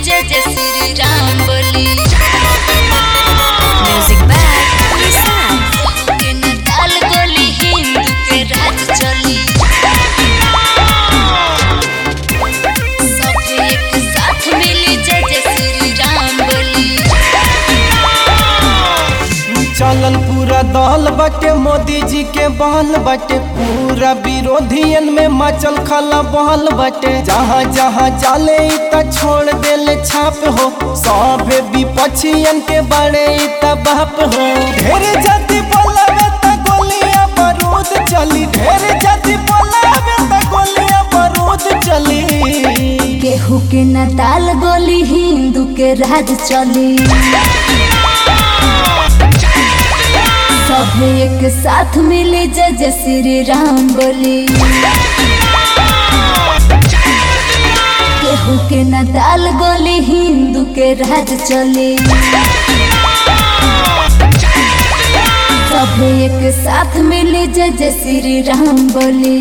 जय जय श्री राम बोली Music back, listen. के न ताल गोली हिंदू के राज चली सब एक साथ मिली जय जय श्री राम बोली चलल पूरा दल बाटे मोदी जी के बहल बाटे पूरा विरोधियन में मचल खला बहल बाटे जहाँ जहाँ जाले इ त छोड़ देले छाप हो सभे विपक्षियन के बड़े इ त बाप हो ढेर जाति बोलावे त गोलियां बारूद चली ढेर जाति बोलावे त गोलियां बारूद चली केहू के न ताल गोली हिंदू के राज चली सब एक साथ मिले जय जय श्री राम बोली केहू के न ताल गोली हिंदू के राज चली सब एक साथ मिले जय जय श्री राम बोली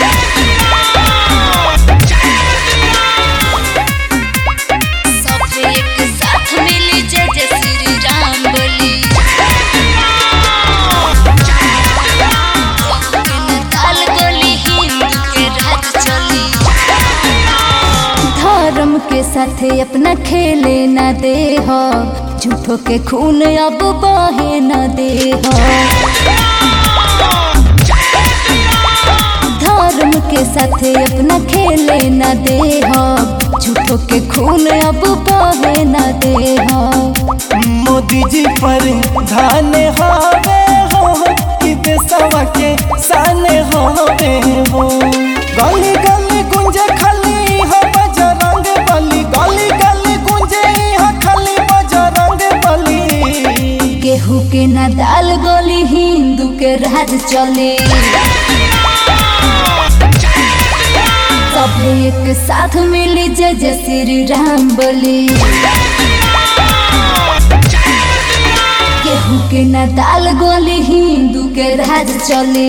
सब एक साथ मिली जय जय श्री राम बोली ताल गोली हिंदू के राज चली धर्म के साथे अपना खेले न दे हो झूठो के खून अब बहे न दे हो धर्म के साथे अपना खेले न दे हो झूठो के खून अब बहे न दे हो मोदी जी पर धान हवे हो कि देशवा के साने हवे हो गली गली गुंजे खाली हो बजरंग बली गली गली गुंजे हो खाली बजरंग बली केहू के न दाल गोली हिंदू के राज चले सब एक साथ मिली जय जय श्री राम बोली केहू के न दाल गोली हिंदू के राज चले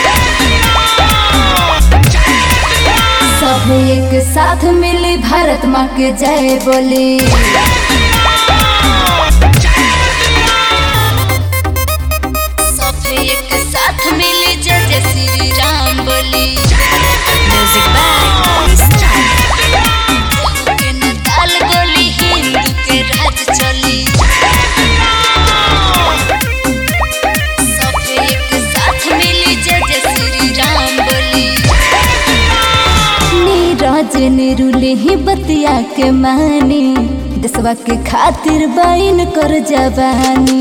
सब एक साथ मिली भारत माँ के जय बोली सब एक साथ मिली जय जय श्री राम बोली Music back, listen. के न ताल गोली हिंदू के राज चली सब एक साथ मिली जय जय श्री राम बोली नीरज निरुले ही बतिया के मानी देशवा के खातिर बाइन कर जवानी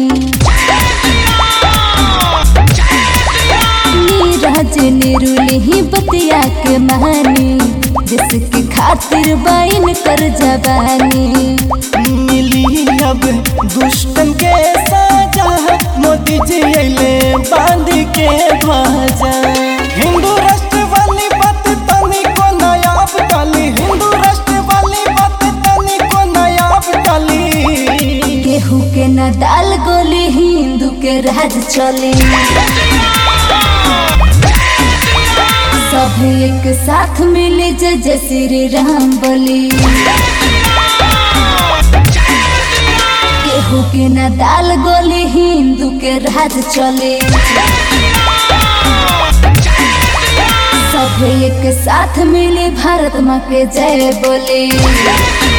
नीरज निरुले ही बतिया के मानी देश के खातिर बाइन कर जवानी मिली अब दुष्टन के साजा मोदी जी अइले बांध के ध्वजा हिंदू राष्ट्र वाली बात तनी को नायाब डाली हिंदू राष्ट्र वाली बात तनी को नायाब डाली केहू के न दाल गोली हिंदू के राज चले सब एक साथ मिले जय जय श्री राम बोली केहू के न दाल गोली हिंदू के राज चले सब एक साथ मिले भारत माँ के जय बोले